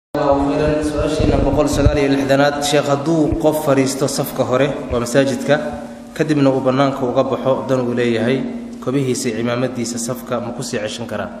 su-aashiina boqol sagaal iyo lixdanaad sheekh hadduu qof fadhiisto safka hore waa masaajidka kadibna uu bannaanka uga baxo dan uu leeyahay kobihiisa iyo cimaamadiisa safka ma kusii ceshan karaa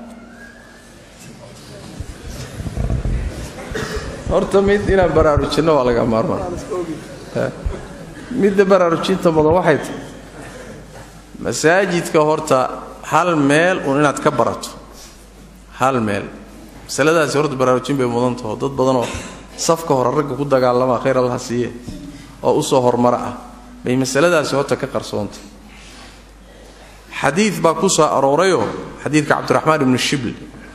horta mid inaan baraarujinno waa laga maarmaan midda baraarujinta mudan waxay tahay masaajidka horta hal meel uun inaad ka barato hal meel masaladaasi horta baraarujin bay mudan taho dad badanoo safka hore ragga ku dagaalama khayr allaha siiye oo u soo hormara ah bay masaladaasi horta ka qarsoontay xadiid baa ku soo aroorayoo xadiidka cabdiraxmaan ibnu shibl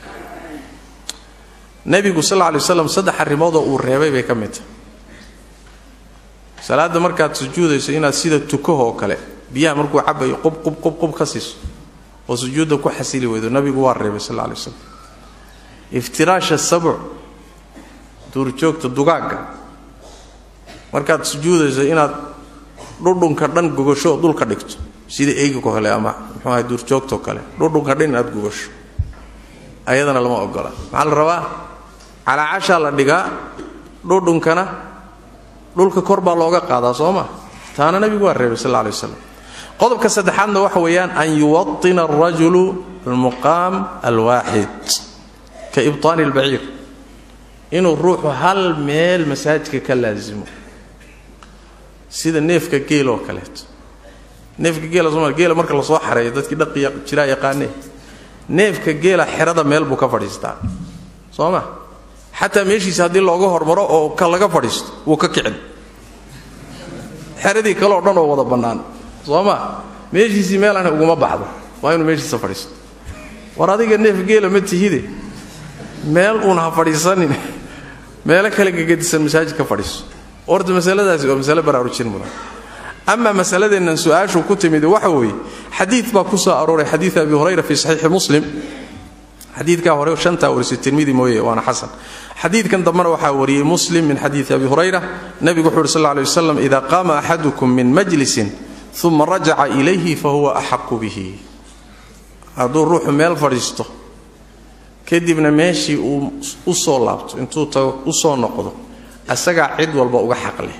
nebigu sal lla alay waslam saddex arrimoodoo uu reebay bay ka mid tahay salaadda markaad sujuudayso inaad sida tukahoo kale biyaha markuu cabayo qub qub qub qub ka siiso oo sujuudda ku xasili weydo nabigu waa reebay sal alla alay waslam iftiraasha sabc duurjoogta dugaagga markaad sujuudayso inaad dhudhunka dhan gogasho oo dhulka dhigto sida eyga kale ama muxuu ahay duurjoogtoo kale dhudhunka dhan inaad gogasho ayadana lama ogola maxaa la rabaa calaacashaa la dhigaa dhudhunkana dhulka kor baa looga qaadaa soo ma taana nabigu waa reebay sal alla alay waslam qodobka saddexaadna waxa weeyaan an yuwaطina alrajulu almuqaam alwaaxid ka ibطaani اlbaciir inuu ruuxu hal meel masaajidka ka laasimo sida neefka geel oo kaleeto neefka geela somal geela marka lasoo xareeyo dadkii dhaqiya jiraa yaqaanee neefka geela xerada meel buu ka fadhiistaa soo ma xataa meeshiisa haddii looga hormaro oo ka laga fadhiisto wuu ka kicin xeradii kale oo dhan oo wada bannaan soo ma meeshiisii meelana uguma baxdo waa inuu meeshiisa fadhiisto war adiga neef geela ma tihide meel uun ha fadhiisanin meelo kale gagadisan masaajid ka fadhiiso horta masaladaasi waa masale baraarujin mudan ama masaladeennan su-aashu ku timid waxa weeye xadiid baa ku soo arooray xadiid abi hurayra fii saxiixi muslim xadiidkaa hore shantaa warisay tirmidi mooye waana xasan xadiidkan dambena waxaa wariyey muslim min xadiidi abi hurayra nebigu wuxu uhi sal lay waslam ida qaama axadukum min majlisin uma rajaca ilayhi fahuwa axaqu bihi hadduu ruuxu meel fadhiisto kadibna meeshii uu u soo laabto intuu tago u soo noqdo asagaa cid walba uga xaq leh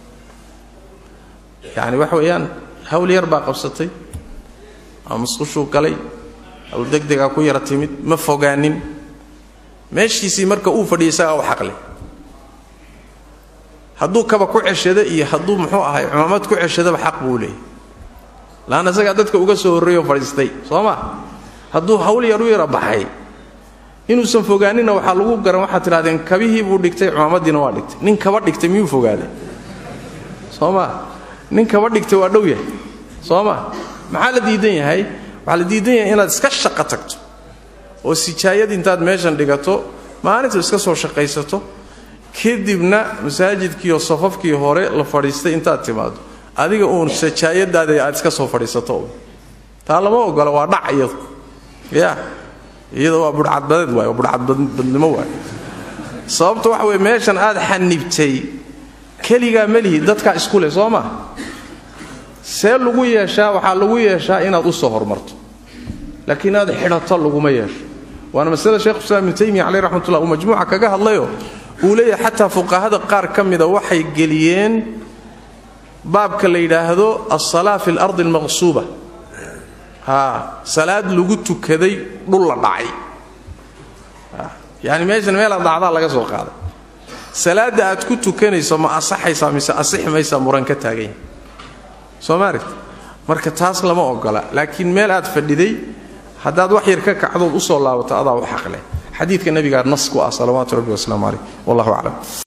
yacni waxa weeyaan hawl yar baa qabsatay ama musqushuu galay hawl degdegaa ku yara timid ma fogaanin meeshiisii marka uu fadhiya isagaa u xaq leh hadduu kaba ku ceshado iyo hadduu muxuu ahay cumaamad ku ceshadaba xaq buu leeyay laanna isagaa dadka uga soo horreeyoo fadhiistay soo ma hadduu hawl yar u yara baxay inuusan fogaaninna waxaa lagu garan waxaad tidhahdeen kabihii buu dhigtay cumaamadiina waa dhigtay nin kaba dhigtay miyuu fogaaday soo ma nin kaba dhigtay waa dhow yahay soo ma maxaa la diidan yahay waxaa la diidan yahay inaad iska shaqo tagto oo sijaayad intaad meeshan dhigato maalinta iska soo shaqaysato kadibna masaajidkiiyo safafkii hore la fadhiistay intaad timaado adiga uun sajaayadaada aad iska soo fadhiisato taa lama ogola waa dhac iyadu ya iyada waa budhcadbadeed waay waa budhcadbadnimo waay sababta waxa weye meeshan aad xanibtay keligaa melihi dadkaa isku leh soo ma see lagu yeeshaa waxaa lagu yeeshaa inaad u soo hormarto laakiin inaad xidhato laguma yeesho waana masalada shekhu islam ibnu taymiya caleyh raxmatullah uu majmuuca kaga hadlayo uu leeyahay xataa fuqahada qaar ka mida waxay geliyeen baabka la yidhaahdo alsalaa fi alardi almaqsuuba haa salaad lagu tukaday dhul la dhacay yani meeshan meelaad dhacdaa laga soo qaaday salaadda aad ku tukanayso ma asaxaysaa mise asixi maysaa muran ka taagan yahay soo ma aragti marka taas lama ogola laakiin meel aad fadhiday haddaad wax yar ka kacdood u soo laabato adaa u xaqleh xadiidka nebigaa nas ku ah salawaatu rabbi wasalaamu caleyh wallahu aclam